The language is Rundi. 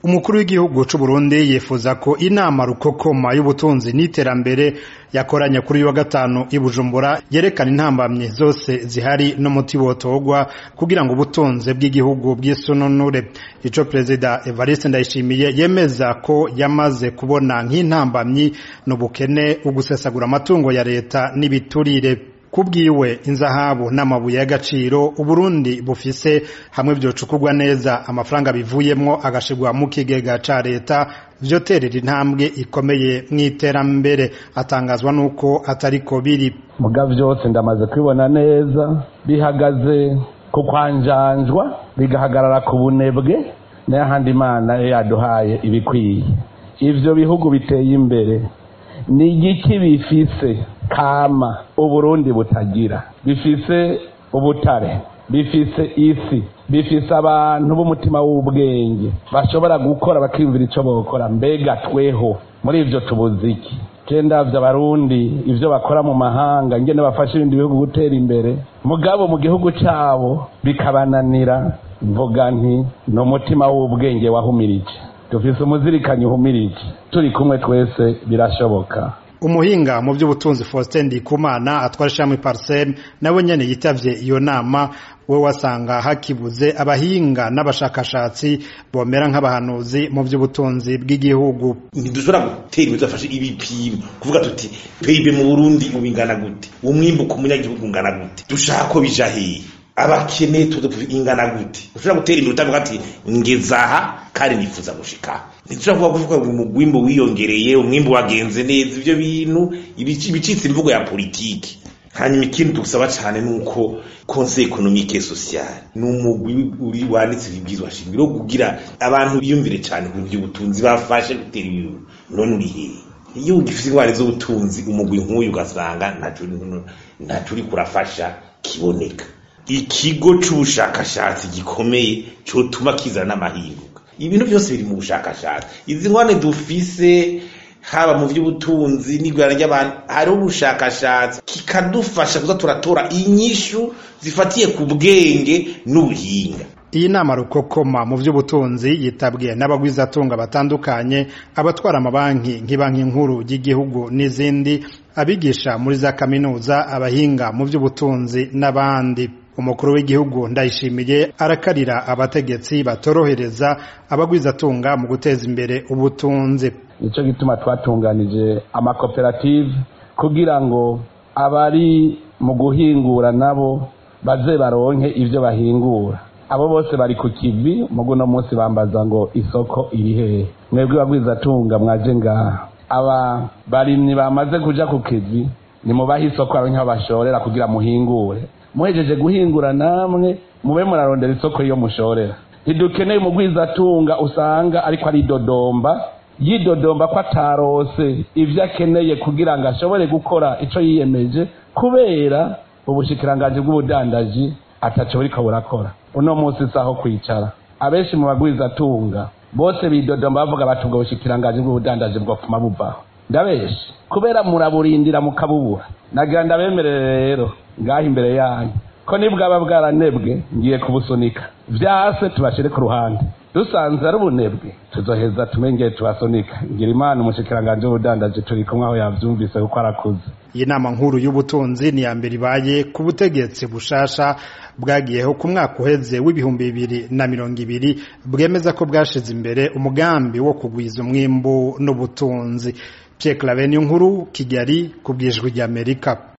umukuru w'igihugu c'u Burundi yifuza ko inama rukokoma y'ubutunzi n'iterambere yakoranye kuri uyu wa gatanu i Bujumbura yerekana intambamye zose zihari n'umuti wotogwa kugira ngo ubutunzi bw'igihugu bw'isununure ico perezida Evariste Ndayishimiye yemeza ko yamaze kubona nk'intambamyi n'ubukene ugusesagura amatungo ya leta n'ibiturire kubwiwe inzahabu n'amabuye y'agaciro uburundi bufise hamwe vyocukurwa neza amafaranga bivuyemwo agashirwa mu kigega ca leta vyoterera intambwe ikomeye mw'iterambere atangazwa n'uko atariko biri muga vyose ndamaze kubibona neza bihagaze ku kwanjanjwa bigahagarara ku bunebwe n'ayahandi imana yaduhaye ibikwiye ivyo bihugu biteye imbere ni igiki bifise kama uburundi butagira bifise ubutare bifise isi bifise abantu b'umutima w'ubwenge bashobora gukora bakiyumvira ico bokora mbega tweho muri ivyo tubuziki kendavyo abarundi ivyo bakora mu mahanga ngene bafasha ibindi bihugu gutera imbere mugabo mu gihugu cabo bikabananira mvuga nti ni umutima w'ubwenge wahumirije dufise umuzirikanyi uhumirije turi kumwe twese birashoboka umuhinga mu by'ubutunzi Faustin Ndikumana atwara ishami Parsem nawe nyene yitavye iyo nama we wasanga hakibuze abahinga n'abashakashatsi bomera nk'abahanuzi mu by'ubutunzi bw'igihugu ntidushobora gutera imitwe afashe ibipimo kuvuga tuti PIB mu Burundi ubingana gute umwimbu ku munyagihugu ungana gute dushaka ko bija hehe abakene ingana gute ushobora gutera imbere utavuga ati ngezaha kandi nifuza gushika ntidushobora kuvuga kuvuga ngo umwimbu wiyongereye umwimbu wagenze neza ivyo bintu ibicitse imvugo ya politiki hanyuma ikindi dusaba cyane nuko conseil économique et social ni umugwi uri wanditse ibibwizwa shingiro kugira abantu biyumvire cyane ku by'ubutunzi bafashe gutera ibintu none uri hehe iyo ugifite ingwara z'ubutunzi umugwi nk'uyu ugasanga ntaco uri kurafasha kiboneka ikigo c'ubushakashatsi gikomeye cotuma kizana n'amahinduka ibintu byose biri mu bushakashatsi izi ngwane dufise haba mu by'ubutunzi n'igurana ry'abantu hariho ubushakashatsi kikadufasha kuza turatora inyishu zifatiye ku bwenge n'ubuhinga iyi nama rukokoma mu by'ubutunzi yitabwiye n'abagwizatunga batandukanye abatwara amabanki nk'ibanki nkuru y'igihugu n'izindi abigisha muri za kaminuza abahinga mu by'ubutunzi n'abandi umukuru w'igihugu ndayishimiye arakarira abategetsi batorohereza abagwizatunga mu guteza imbere ubutunzi nicyo gituma twatunganije amakoperative kugira ngo abari mu guhingura nabo baze baronke ibyo bahingura abo bose bari ku kivi mugu no munsi bambaza ngo isoko iri hehe mwebwe bagwizatunga mwaje ngaha aba barimyi bamaze kuja ku kivi nimubahe isoko aho nk'aho bashorera kugira muhingure muhejeje guhingura namwe mube murarondera isoko iyo mushorera ntidukeneye umugwizatunga usanga ariko ari dodomba yidodomba ko atarose ibyo akeneye kugira ngo ashobore gukora icyo yiyemeje kubera ubushikiranganji bw'ubudandaji ataco buriko burakora uno munsi saho kwicara abenshi mu bagwizatunga bose bidodomba bavuga bati ubwo bushikiranganji bw'ubudandaji bwopfuma buvaho ndabeshi kubera muraburindira mukabubura nagira ndabemerere rero ngaho imbere yanyu ko nibwaba bwaranebwe ngiye kubusunika vyase tubashire ku ruhande dusanze ari ubunebwe tuzoheza tumengeye tubasunika ngira imana umushikiranganje w'ubudandaji turi kumwe aho yavyumvise kuko arakuze iyi nama nkuru y'ubutunzi ni ya mbere ibaye ku butegetsi bushasha bwagiyeho ku mwaka uheze w'ibihumbi bibiri na mirongo ibiri bwemeza ko bwashize imbere umugambi wo kugwiza umwimbu n'ubutunzi Pierre Claver nkuru Kigali ku bwijwi ry'Amerika